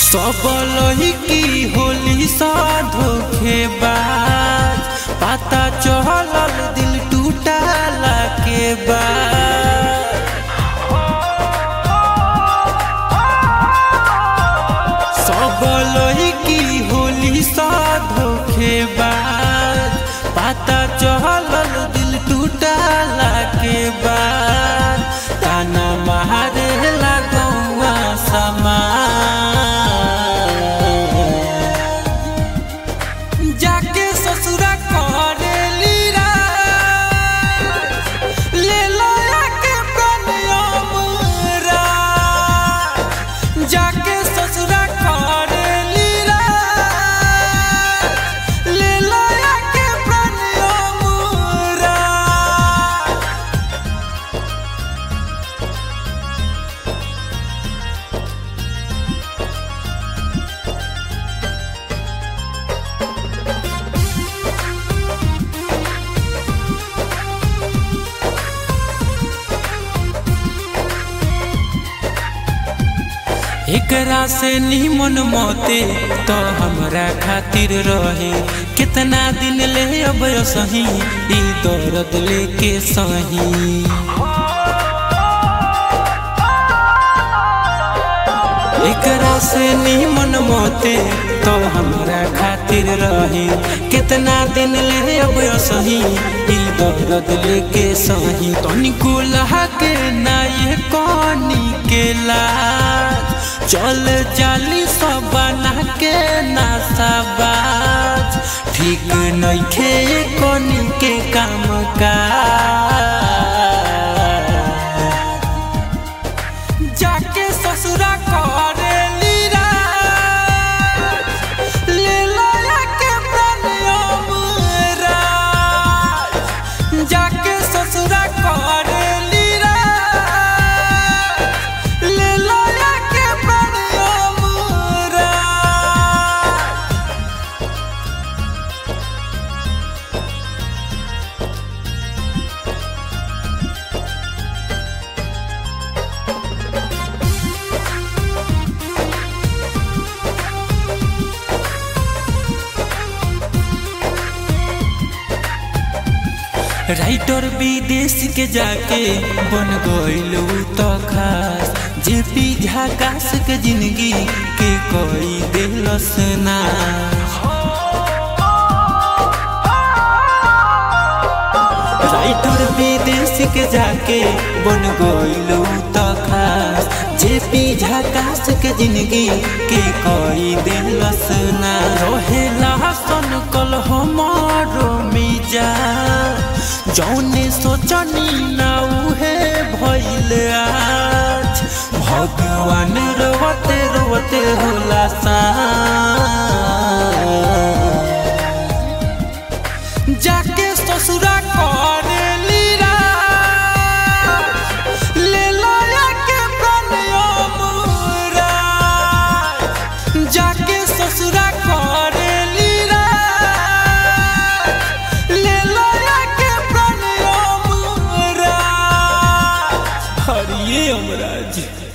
सब लड़की होली सा धोखेबाज पता चलल दिल टूटला के बाद सब लड़की होली सा धोखेबाज पता चलल दिल टूटला के बाद ताना मारे लगौआ समान जाके ससुरा करेली राज ले लया के प्रणयम राज जाके ससुरा करेली राज ले लया के प्रणयम राज एकरा से निमन मौते तो हमरा खातिर रहे कितना दिन ले अब सही ई दर्द लेके सही एकरा से निमन मौते तो हमरा खातिर रहे कितना दिन ले अब सही ई दर्द लेके सही तनिको लहा के ना ये कनी के लाज चल जाली सब बना के नासाबाज ठीक नइखे कनी के काम काज जाके ससुरा करेली राज ले लया के प्रणयम राज जाके ससुरा करेली राज ले लया के प्रणयम राज राइटर विदेश के जाके बन गईल तो खास जे पी झाकास के जिंदगी के कोई दिलस ना राइटर विदेश के जाके बन गईल तो खास जे पी झाकास के जिंदगी के कोई दिलस ना रहेला सन कल हमारो मिजा जौने सोचनी ना उहे भइल आज भगवान रोवते रोवते होला सा जाके ससुरा करेली राज ले लया के प्रणयम राज जाके ससुरा करेली राज ले लया के प्रणयम राज हरिये अमराज